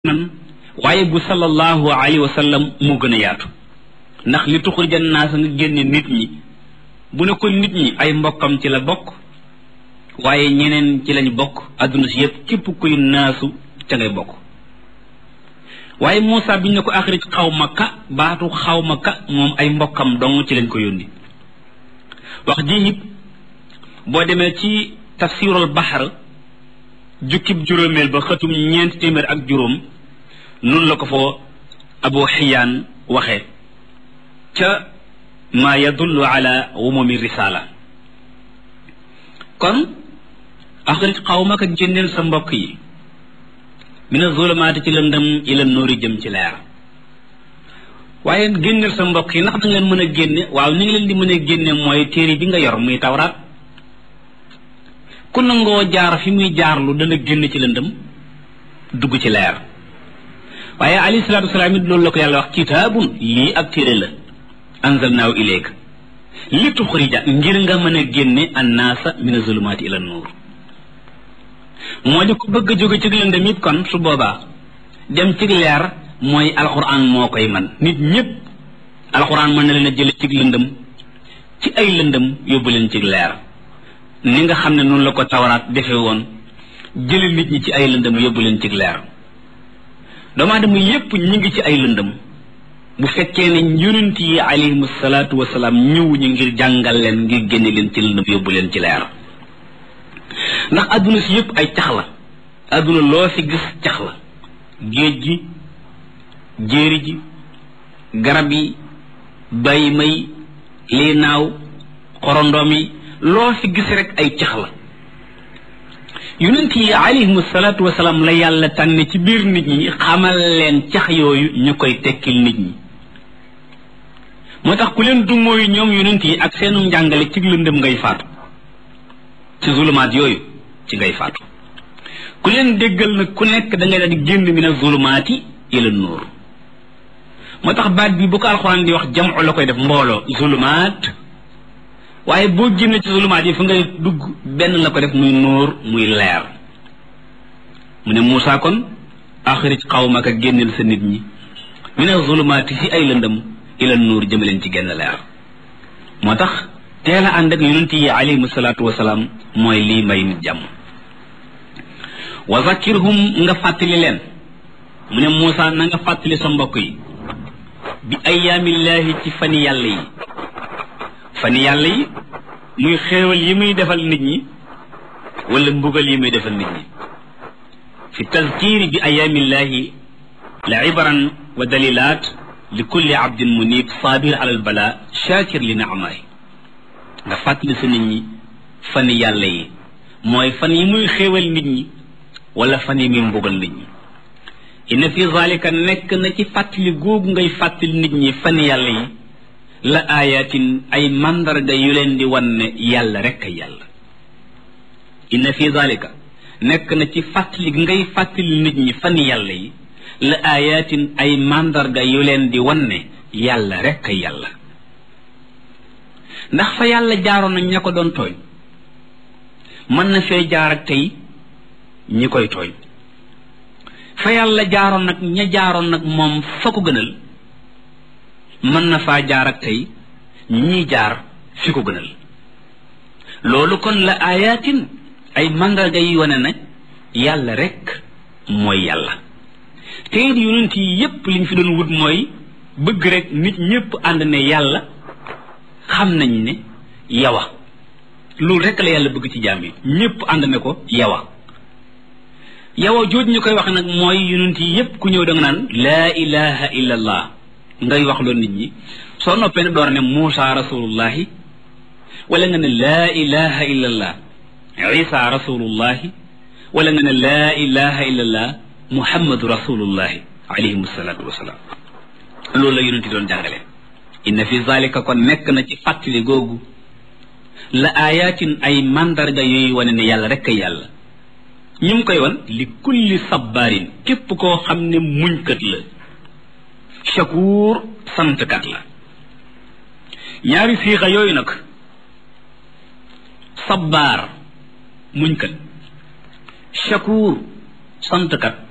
nan waaye bu sallallahu alayhi wa sallam moo gën a yaatu ndax li tuxurija naasa nga génne nit ñi bu ne ko nit ñi ay mbokkam ci la bokk waaye ñeneen ci lañ bokk adduna si yëpp képp kuy naasu ca ngay bokk waaye Moussa biñ ne ko axrij xawma ka baatu xawma ka moom ay mbokkam dong ci lañ ko yónni wax ji it boo demee ci tafsirul baxar jukkib juróomeel ba xëtum ñeent téeméer ak juróom noonu la ko foo abu xiyaan waxe ca maa yadullu ala umumi risala kon axrij xawmaka génneel sa mbokk yi mina zulumaati ci lëndëm ila nóori jëm ci leer waaye génneel sa mbokk yi ndax da nga leen mën a génne waaw ni ngi leen di mën a génne mooy téere bi nga yor muy tawraat ku nangoo jaar fi muy jaarlu dana génn ci lëndëm dugg ci leer waaye alayhi salaatu wasalaam it loolu la ko yàlla wax kitaabun lii ak téere la anzalnaahu ilayka li tuxrija ngir nga mën a génne annaasa min azulumaati ila nuur moo di ko bëgg a jóge ci lëndëm it kon su boobaa dem ci leer mooy alxuraan moo koy man nit ñépp alxuraan mën na leen a jële ci lëndëm ci ay lëndëm yóbbu leen ci leer ni nga xam ne noonu la ko tawaraat defe woon jële nit ñi ci ay lëndëm yóbbu leen ci leer doomu aadama yépp ñi ngi ci ay lëndëm bu fekkee ne yonent yi alayhimu salaatu wasalaam ñëwuñu ngir jàngal leen ngir génne leen ci lëndëm yóbbu leen ci leer ndax adduna si yépp ay cax la adduna loo fi gis cax la géej gi jéeri ji garab yi bay may lii naaw xorondoom yi loo fi gis rek ay cax la yonent yi alayhimu salaatu wasalaam la yàlla tànn ci biir nit ñi xamal leen cax yooyu ñu koy tekkil nit ñi moo tax ku leen dumóoyu ñoom yonent yi ak seenu njàngale ci lëndëm ngay faatu ci zulumaat yooyu ci ngay faatu ku leen déggal nag ku nekk da ngay daal di génn min azulumaati ila nuur moo tax baat bi bu ko alxuraan di wax jamu la koy def mbooloo zulumaat waaye boo génne ci zulumaat yi fu ngay dugg benn la ko def muy nuur muy leer mu ne Moussa kon axrij xawmaka génneel sa nit ñi min azulumaati si ay lëndëm ila nuur jëmaleen ci genn leer moo tax teel a ànd ak yonent yi alayhimu salaatu wasalaam mooy lii may nit jàmm wa zakkirhum nga fàttali leen mu ne Moussa na nga fàttali sa mbokk yi bi ayaamillaahi ci fani yàlla yi fani yàlla yi muy xéewal yi muy defal nit ñi wala mbugal yi muy defal nit ñi fi tazkiri bi ayaamillaahi la ibran wa dalilaat li kulli abdin munib saabir ala albala shakir li naamaay nga fàttali sa nit ñi fan yàlla yi mooy fan yi muy xéewal nit ñi wala fan yi muy mbugal nit ñi inna fi zalika nekk na ci fàttali googu ngay fàttali nit ñi fan yàlla yi la ayatin ay mandarga yu leen di wan ne yàlla rek ay yàlla inna fi zalika nekk na ci fàttali ngay fàttali nit ñi fan yàlla yi la ayatin ay mandarga yu leen di wan ne yàlla rek ay yàlla ndax fa yàlla jaaroon nañ ña ko doon tooñ mën na fee jaar ak tey ñi koy tooñ fa yàlla jaaroon nag ña jaaroon nag moom fa ko gënal mën na faa jaar ak tey ñii jaar fi ko gënal loolu kon la ayatin ay mandarga yi wane ne yàlla rek mooy yàlla te it yonent yi yépp liñ fi doon wut mooy bëgg rek nit ñépp ànd ne yàlla xam nañ ne yawa loolu rek la yàlla bëgg ci jaam yi ñépp ànd ne ko yawa yawa jooj ñu koy wax nag mooy yonent yi yépp ku ñëw da nga naan laa ilaha illa allah ngay wax loolu nit ñi soo noppee ne door ne Muusa rasulullahi wala nga ne laa ilaha illa allah isa rasulullahi wala nga ne laa ilaha illa allah muhammadu rasulullahi alayhim salaatu wasalaam loolu la yonent yi doon jàngale inna fi zalika kon nekk na ci fàttali googu la ayatin ay mandarga yooyu wane ne yàlla rek a yàlla ñi mu koy wan li kulli sabbaarin képp koo xam ne muñkat la shakuur santkat la ñaari siixa yooyu nag sabbaar muñkat shakuur santkat